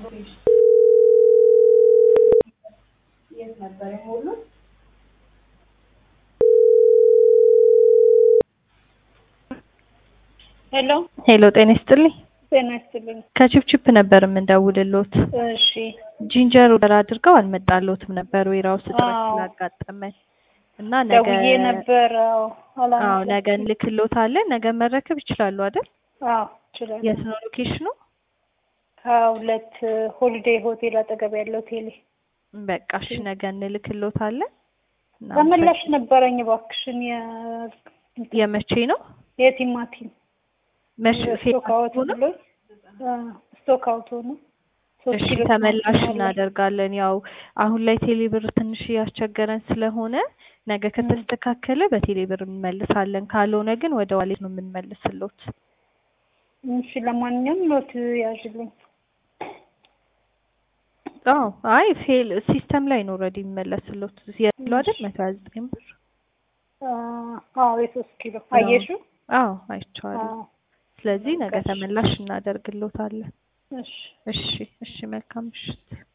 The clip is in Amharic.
የት ነበር የሞሉት? ሄሎ ሄሎ ጤና ይስጥልኝ። ጤና ይስጥልኝ። ከቺፕቺፕ ነበር የምንደውልሎት። እሺ ጂንጀር ኦርደር አድርገው አልመጣሎትም ነበር ዌራውስ እጥረት አዎ። ስላጋጠመን እና ነገ ደውዬ ነበር። አዎ አዎ አላነሳም። ነገ እንልክሎታለን። ነገ መረከብ ይችላሉ አይደል? አዎ ይችላል። የት ነው ሎኬሽኑ? ከሁለት ሆሊዴይ ሆቴል አጠገብ ያለው ቴሌ በቃ እሺ ነገ እንልክሎታለን። እና ተመላሽ ነበረኝ እባክሽን የ- የመቼ ነው? የቲማቲም መቼ ስቶክ አውት ፌስቡክ ነው? ብሎ ስቶክ አውት ሆኖ ሶስት እሺ ኪሎ ተመላሽ ቲማቲም አለ። እናደርጋለን። ያው አሁን ላይ ቴሌ ብር ትንሽ እያስቸገረን ስለሆነ ነገ ከተስተካከለ በቴሌ ብር እንመልሳለን። ካልሆነ ግን ወደ ዋሌት ነው የምንመልስሎት። እሺ ለማንኛውም ኖት ያዥልኝ። አዎ አይ ፌል ሲስተም ላይ ነው ኦልሬዲ የሚመለስሎት ያለው አይደል? መቶ ሀያ ዘጠኝ ብር አዎ የሶስት ኪሎ አየሽው? አዎ አይቼዋለሁ። አዎ ስለዚህ ነገ በቃ እሺ። ተመላሽ እናደርግሎታለን። እሺ እሺ እሺ መልካም ምሽት።